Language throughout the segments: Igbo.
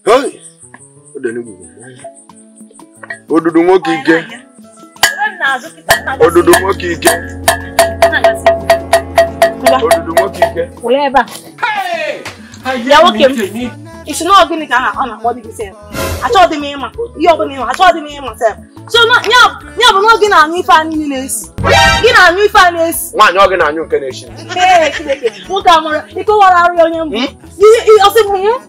Hey! Odenigbo bụ mmanya. Odudu nwoke ike. Odudu nwoke ike. Odudu nwoke ike. Were ebe a. Ya nwoke m. Isi na ọgịnị ka aha ọ na-akpọ dị gị sef. Achọghị m ịma. Ihe ọbụla ịma, achọghị m ịma sef. So na- ya ya bụ na gị na-anyụ ife a niile na-esi. Gị na-anyụ ife a na-esi. Nwaanyị ọ gị na-anyụ nke na-eshi. Ee, Chineke, nwoke a mụrụ ịkọwara arịa onye mbụ. Ihe- ihe- ọsị bụ mụ.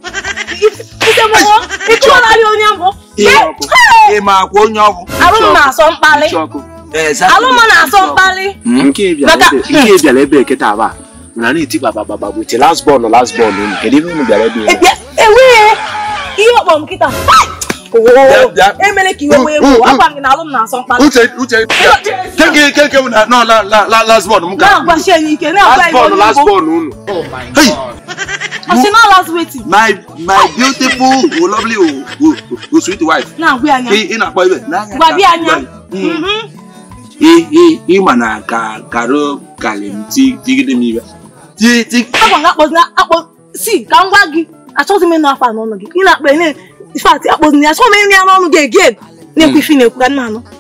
Ike bụ mụ. Ịkọwara arịa onye mbụ. Ihe Ee, ọkụ. hey! Ị ma akwa onye ọgwụ? Arụ m na-asọ mkpali. Exactly. Alụ m na-asọ mkpali. Nke bịara Maka- ebe nke bịara ebe kịta aba. Na na-eti gbabababa bụ ite last ball last ball unu. Kedu ihe unu bịara ebe? Ebia, enweghị ihe ọkpọ m kịta. Bịa, bịa. Emere ka iwe wee gbuo. Agwa m gị na alụ m na-asọ mkpali. Uche Uche keke keke m na no la la la last one m ka. Na-agbachi anyị ike, na-agwa Last anyị ball onye last Igbo. ball unu. Hey, Ọsị na last waiting. my my beautiful, oh, lovely, oh, oh, oh, sweet wife. Na-agwa anyị. Ị ị na-akpọ ibe n'anya. Gbabi anya. Mm. Mhm. Ị ị ị ma na ka karo kalim ti tigide m ibe. Ti ti Agwa m akpọzi na akpọ si ka m gwa gị achọghịzi m ịnụ afa n'ọnụ gị. Ị na-akpa ene ifeatị akpọzi na ya achọghị m ịnụ ya n'ọnụ gị again. Na-ekwu ife ị na-ekwu ka nna anụ.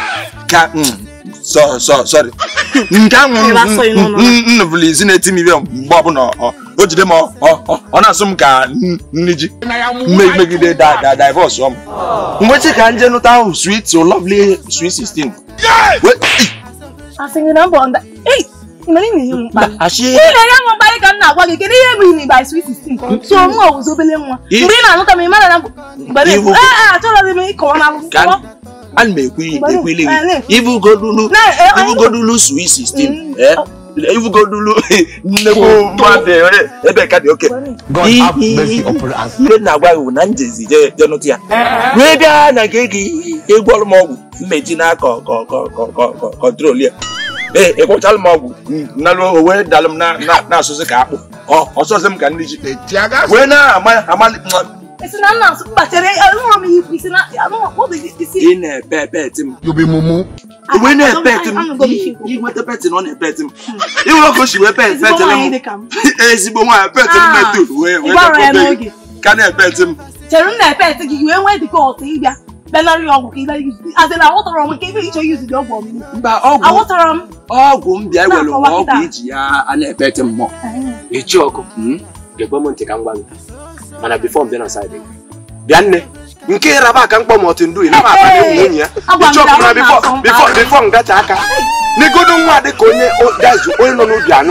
ka mm, so so sorry. Nke ahụ Ị na-asọ ị n'ọnụ. nnụbụla izi na-eti m ibe mgbe ọbụla ọ o jide m ọ ọ- ọ na-asụ m ka n- nri ji Me- megide da da divorce ọm mgbechi ka nje nụta ahụ sweet so lovely sweet 16 We- ị, Asị gị na mbọ nda. Ei, ị mere ị na-enye m mkpali. achị Ị na-enye m mkpali ka m na-agwa gị kedu ihe bụ ini by sweet 16 ka so nwa ọwụzi obele nwa. Ị- Mgbe ị na-anụta m ị mara na mgbe Iwu- ee achọghịzi m ịkọwa n'alụ. ka Kọwa. ana m ekwu ekwu ile Eh, na- gị ibugodulu Na- eh, eh, ibugodulu sweet 16 Mm. eh ibugodulu nnekwu mmadụ eh, ebe ka dị oke God Ị- have ị- mercy upon us. ihe na-agwa gị bụ na njezi je je nụtụ ya wee bịa na nke gị egwu ọrụ m ọgwụ mmeji na kọ kọ kọ kọ kọ kọ kọntrol ya ee ịkwụchalụ m ọgwụ nalụ o wee dalụ m na na- na-asụsụ ka akpụ ọ ọsọsị m ka nri ji wee na-ama amali Isi na nna asụ kpachara anụghị m ikwu isi na anụghị ọ dị isi. ị na-epe epeti m You be mumu. wee na-epe eti m Anụgo m isi ikwu. inweta peti na ọ na-epe eti m ịhụrụ ọkụ si wee pe Ezigbo epeti nwaanyị m dị ka m. ezigbo nwaanyị peti m Ah, metu wee wee ịgbara ya dọkọbe n'oge. ka na-epe eti m chere m na-epe ete gị wee nwee dịka ọtụ ịbịa benarị ọgwụ ka ịbịa yuzi azị na aghọtara m ka ebe ịchọ yuzi dị ọgwụ ọmụmụ mba ọgwụ aghọtara m ọgwụ m bịa ewere Na-akọwa ọgwụ kịta. iji ya a na-epe eti mmụọ Echi ọkụ. Gekwe m ntị ka m gwa gị. Mana bifo m bịa na saịdị gị. Bịa nne. Nke ịraba aka mkpọ ma ọtụ ndu ịnaba aka na enyi nwunye ya. Agwa m Ichi ọkụ gị na na bifo ọ na-asọ bifo mkpali. bifo ngacha aka. N'igodo nwa dị ka onye o- gazu onye nọ n'ubi anụ.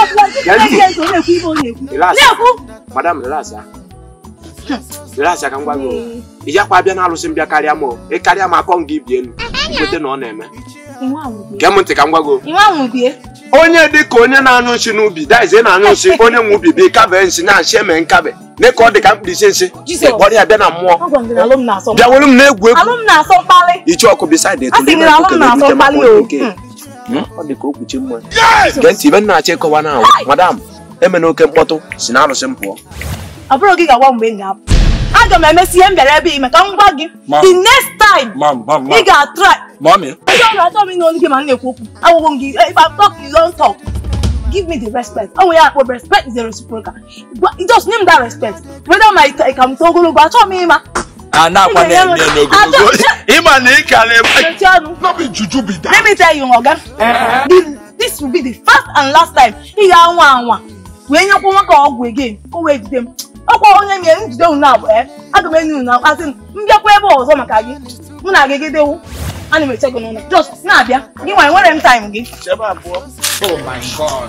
Relax. na-ekwu Madam relax ya. Relax ya ka m gwa gị. o. Ị jakwa abịa na-alụsị m bịa karịa m o. Ị karịa m akọ m gị bie enu. Ikwete na ọ na-eme. Gee m ntị ka m gwa gị. o. inwe ahụ bie onye dị ka onye na-anyụ nsị n'ubi daize na-anyụ nsị onye nwe ubi bi kabe nsị na-achị eme nkabe dị ka ọ dị ka mkpirisi nsị Jizọs. kpọrọ ya bịa na mmụọ agwa m gị na alụ m na-asọ bịa were m na-egwu egwu alụ m na-asọ mkpali ichi ọkụ bisaid a sị gị na alụ m na-asọ mkpali o Hmm. ọ dị ka okpuchi mmụọ gee ntị ibe m na-achọ ịkọwa na ahụ madam emena oke mkpọtụ si na arụsị m pụọ ọ bụrụ gị ga-agwa mgbe m ga-apụ aga m emesi ihe m bịara ebe ime ka m gwa gị Ma- the next time mam mam ị ga-atry mami Ndị ọ na-achọ m ịnụ olu gị ma m na-ekwu okwu agwụgwọ m gị if I talk you don't talk give me the respect ọ nwere ya akpọ respect is a reciprocal Gwa- just name that respect whether my ka m too ogologo achọghị m ịma a na-akwa na-eme n'ogologo ịma na ị ka na-eme mechie ọnụ No be juju be that. let me tell you oga the this will be the first and last time ị ga-anwa anwa wee nyekwa nwa ka ọgwụ again o wee jide m ọkwa onye mere njide unu abụọ ya aga m enye unu asị m mbịakwa ebe ọzọ maka gị mụ na gị gidewu ana m eche gị n'ụlọ just na-abịa gị nwa enwere m time gị chebe abụọ Oh my God.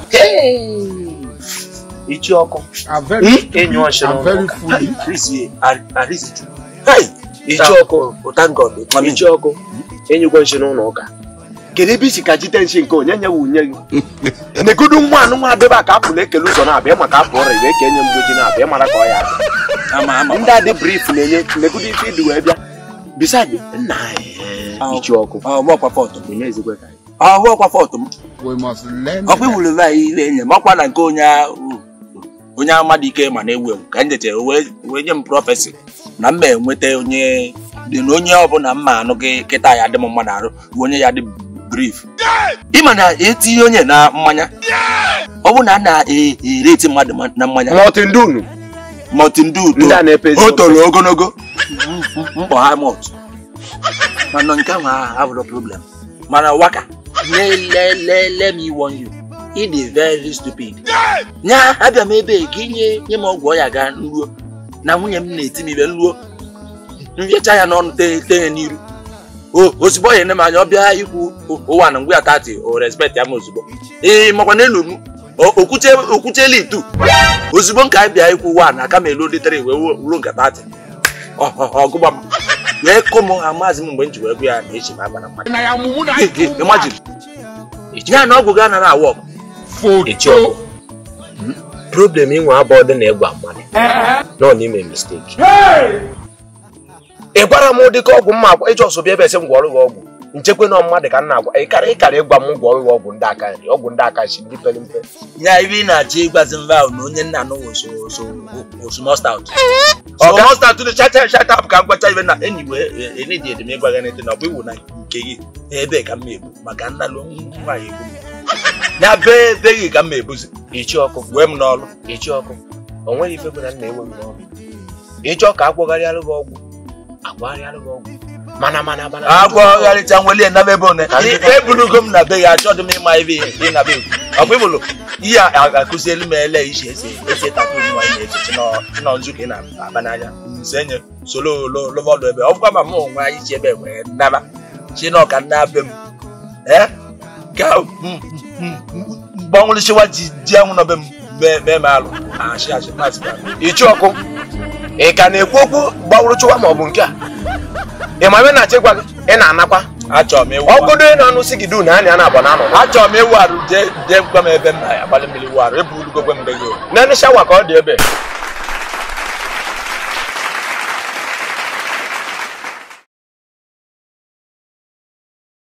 ichi ọkụ I'm very, enyi ọchị I'm very foolish. arizie arizi ichi ọkụ ichi ọkụ enyigwe nshi n'ụlọ ụka kedu ebe isi ka jite nshi nke onye nye wunye gị negodu nwa anụ nwa adịba ka apụla ekele ụzọ na-abịa maka apụ ọrịa iwe ka enye mgboji na-abịa mara ka ọ ya adị ama ama ndị adị brif na-enye negodu ife ịdị wee bịa bisaidị nna anyị ichi ọkụ ọhụ ọkwa fọtụ m onye ezigbo ka anyị ọhụ ọkwa fọtụ m We must learn. ọkwa iwuru ebe anyị ile enye m ọkwa na nke onye a- onye amadụ ike ma na-ewu ewu ka m jechere wee wee nye m prọfesi na mma enweta onye dị na onye ọbụla mma anụ gị kịta ya dị m mma na-arụ bụ onye ya dị brif ịma na etinye onye na mmanya ọ bụ na a na-ereti mmadụ ma- na mmanya Martin Dunu mọtị ndị ndị a uto na-epezi o toro ogologo mkpọ ha mọt mana nke ahụ abụrụ problem mana waka let me warn you it is very stupid nya abịa m ebe ka inye nye m ọgwụ ọya ga nruo na nwunye m na-eti m ibe nruo mfịacha ya n'ọnụ te te ya n'iru o ozugbo ọ ya ene m anya ọ bịa ikwu ụwa na ngwa ya tati o respect ya m ozugbo ee makwa n'elu m okwuche okwuchela itu ozugbo nke anyị bịa ikwu ụwa na aka m elu litere wee ruo nke tati ọgụgba m wee kụ m ha maazị m mgbe m ji wee gwa ya na echi m aba na mmadụ Na ya mumu na imagine ya na ọgwụ gị anaghị awụ ọgụ photo. problem inwe abụọ dị na ịgwa mmadụ nọ n'ime mistake ị gwara m ụdị ka ọgwụ mma agwa ịjọ ọsọ bịa ebe esi m gwọrọ gị ọgwụ nchekwa na mmadụ ka m na-agwa ịkara ịkara ịgwa m gwọrọ gị ọgwụ ndị aka nri ọgwụ ndị aka nshi ndị pere mpe ya ibe ị na-achọ ịgwazi mba ahụ na onye nna anụ osmostout Ọga. osmostout dị chacha chata apụ ka m gwacha ibe na enyi wee enidi edem ịgwa gị n'ete na ọ bụ iwu na nke gị ebe ka m egbu maka nnalụ nwaanyị egbu m ya bee be gị ka m ebuzi ichi ọkụ wee m n'ọlụ ichi ọkụ o nweghị ife bụ na nna enweghị n'ọrụ ịchọ ka agwọgharịalụ gị ọgwụ agwagharịalụ gị ọgwụ mana mana mana agwọgharịcha nweli naba ebe one eburugo m na be ya achọghị m ịma ebe ị na be ọ bụ ịbụlụ ihe a akụzielu m ele iche ese ese tatu nwa ị na-eche chinọ nzu ka ị na-aba n'anya nse nye solo lọvọdụ ebe ọ bụkwa ma m onwe anyị chi ebe wee naba chinọ ka nna be m ee ka gbanwụrịchiwa ji ji anwụ nọbe m mee mee m alụ achị achị masị ka ichi ọkụ ị ka na-ekwu okwu gbawụrụ chụwa ma ọ bụ nke a ị ma ebe na-achị gwa gị ị na-anakwa achọrọ m ịwụ ọgụdo ị na-anụ si gị du na anya na-abụ na anọ achọrọ m ịwụ arụ jee jee gwa m ebe m na-agbalị mmiri wụ arụ eburugokwe mgbe gị naanị shawa ka ọ dị ebe